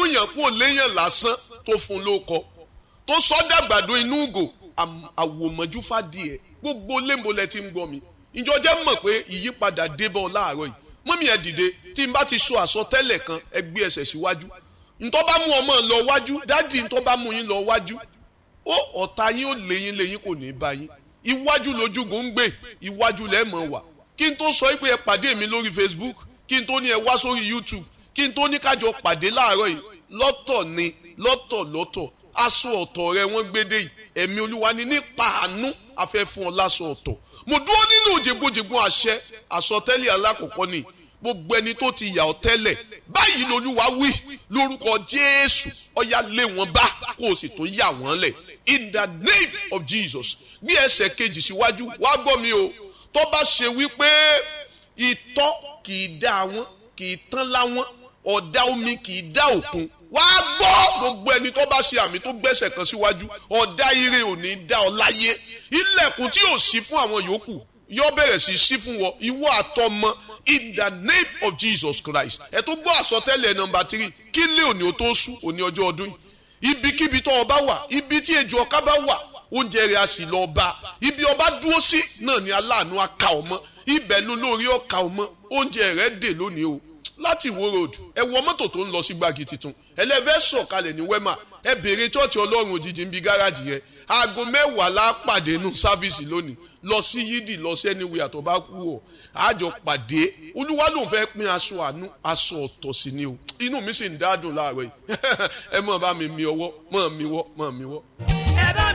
múyàn kúrò léyàn lásán tó fún lóko tó sọ dàgbàdo inú ugò àwòmọ́jú fàdíẹ̀ gbogbo lémbolẹ̀ tí ń gbọ́ mi ìjọ jẹ́ mọ̀ pé ìyípadà débọ̀ láàárọ̀ yìí mọ́mí ẹ̀ dìde tí n bá ti sọ àsọtẹ́lẹ̀ kan ẹ gbé ẹsẹ̀ síwájú ntọ́ bá mú ọmọ lọ wájú dádì ntọ́ bá mú yín lọ wájú ó ọ̀tá yín ó léyìn léyìn kò ní bá yín iwájú lójúgò ń gbé iwájú lẹ́ẹ̀mọ̀ wà kí n tó sọ pé ẹ pàdé mi lórí Facebook kí n tó ní ẹ wá sórí YouTube kí n tó ní kájọ pàdé láàárọ̀ yìí lọ́tọ̀ ni lọ́tọ̀ lọ́tọ̀ aṣọ ọ̀tọ̀ rẹ wọ́n gbédè yìí ẹ̀mí olúwa ni nípa àánú afẹ́ fún ọ láṣọ ọ̀tọ̀ mo dúró nínú jẹgbójẹgbó àṣẹ àsọtẹ́lẹ̀ alákọ̀ọ́kọ́ ni gbogbo ẹni tó ti yà ọ́ tẹ́lẹ̀ báyìí lolúwa wí lórúkọ jésù ọ̀yà lé wọn bá kó o sì tún yà wọ́n lẹ̀ in the name of jesus bí ẹsẹ̀ kejì síwájú wá gbọ́ mi o tó bá ṣe wípé ìtọ́ kì í dá wọn kì í tán láwọn ọ̀dá omi kì í dá òkun wá gbọ́ gbogbo ẹni tó bá ṣe àmì tó gbẹ́sẹ̀ kan síwájú ọ̀dá ire ò ní dá ọ láyé ilẹ̀kùn tí yóò ṣí fún àwọn yòókù yóò bẹ̀rẹ̀ sí ṣí fún wọn ìwọ àtọmọ in the name of Jesus Christ ẹ tó gbọ́ àsọtẹ́lẹ̀ nọmba tírì kí lé òní o tó sú òní ọjọ́ ọdún yìí ibikíbi tó ọba wà ibi tí ejò ọká bá wà oúnjẹ rẹ̀ a sì lọ bá ibi ọba dúró sí náà ni aláàánú aka ọmọ ibẹ̀ ló lórí ọka ọmọ oúnjẹ rẹ̀ dè lónìí o láti Ìwó road ẹ wọ mọ́tò tó ń lọ sí gbági tuntun ẹlẹ́fẹ́ sọ̀kalẹ̀ ní wema ẹ béèrè chọ́ọ̀chì ọlọ́run òjijì ń bi gáràjì yẹn aago mẹ́wàá la pàdé nù sáfíìsì lónìí lọ sí yídì lọ sí ẹni wíyà tó bá kú ọ àjọ pàdé olúwa ló ń fẹ́ pín aṣọ àánú aṣọ ọ̀tọ̀ sí ni o inú mi sì ń dádùn láàárọ̀ yìí ẹ mọ̀ bá mi mi ọwọ́ mọ̀ mi wọ́ mọ̀ mi wọ́.